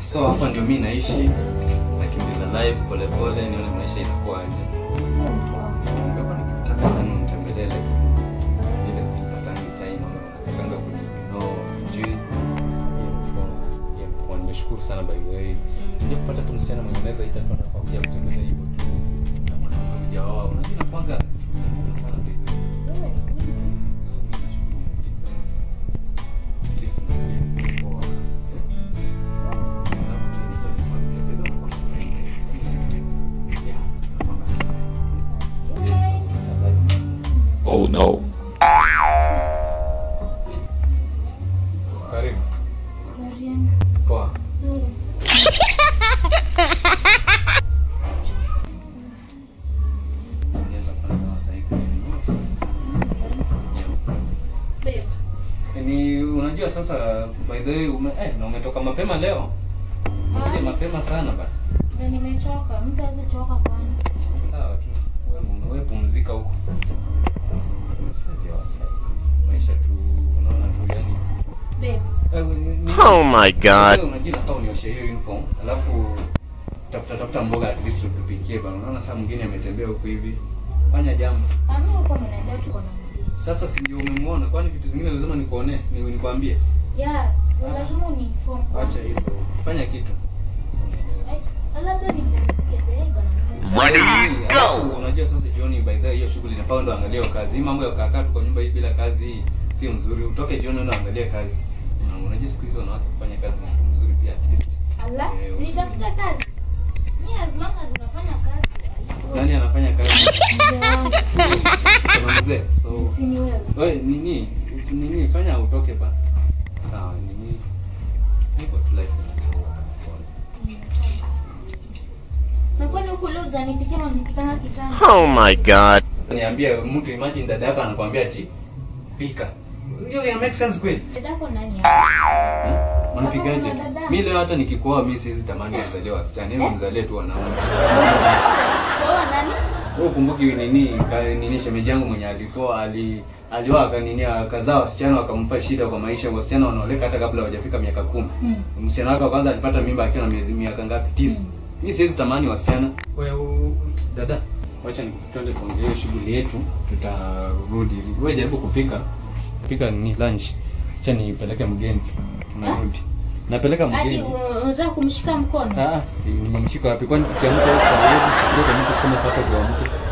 so hapa ndio mi naishi nakimbiza life polepole nione maisha inakuwaje Nimekuwa nikitaka sana unitembelee lakini vile sipatangi time ama unataka kuniignore sijui Yeah, kwa nimeshukuru sana by the way nje kupata tu msichana mwenye naweza ita tu anafaa kuja kutembelea hivyo tu na mwanamke hujaoa unajua inakuanga ngumu sana by the way so mi nashukuru umefika at least nimekuwa poa Oh no. Karibu. Poa. Ongeza pale na wasai Ni unajua sasa by the way ume, eh, na umetoka mapema leo. Umekuja mapema sana ba. nimechoka mtu azichoka kwani Sawa tu. Wewe wewe pumzika huko. Sisi wasai. Maisha tu unaona tu yani. babe Eh, ni- ni- Oh my god. Wewe unajua nafaa unioshe hiyo uniform alafu tafuta tafuta mboga at least utupikie bana. Unaona saa mwingine ametembea huku hivi. Fanya jambo. ami uko mnaenda tuko na mgeni Sasa si ndio umemwona? Kwani vitu zingine lazima nikuone, ni nikwambie. ya lazima uniform Acha hivyo. Fanya kitu. Eh, labda nipumzike babe bana Ready, Alafu, go! Unajua sasa jioni by the way hiyo shughuli inafaa ndo angalia hiyo kazi. Hii mambo ya kukaa tu kwa nyumba hii bila kazi hii sio mzuri. Utoke jioni ndo angalia kazi. Na Unajua siku hizi wanawake kufanya kazi ni kitu mzuri pia at least. ala Eh, nitafuta kazi mi as long as unafanya kazi Nani anafanya kazi? mzee wangu Kuna mzee. So si ni wewe Wewe nini? Nini fanya utoke ba. Sawa, nini? Niko tu live so na kwani huku leo uzanipikia unanipikanga kitanda Oh my god. Niambie mtu imagine dada yako anakuambia ati pika. Hiyo ina make sense kweli? dadako nani hapa Hmm? Unapikaje? Kama dada. Mimi leo hata nikikuoa mimi siwezi tamani kuzalia wasichana. Hebu mzalie tu wanaume. wewe nani Wewe ukumbuki nini ka, nini shemeji yangu mwenye alikuwa ali alioa akanini akazaa wasichana wakampa shida kwa maisha. Wasichana wanaoleka hata kabla hawajafika miaka kumi. Hmm. Msichana wake wa kwanza alipata mimba akiwa na miezi miaka ngapi? Tisa. Mimi siwezi tamani wasichana. Wewe dada, wacha nikutende tuongee shughuli yetu, tutarudi. Wewe jaribu kupika. Pika ni lunch. Acha nipeleke mgeni. Tunarudi. Napeleka hadi mgeni. uh, unataka kumshika mkono Ah, si nimemshika wapi? Kwani tukiamka saa hizi shikilia kwa mtu kama sasa tuamke.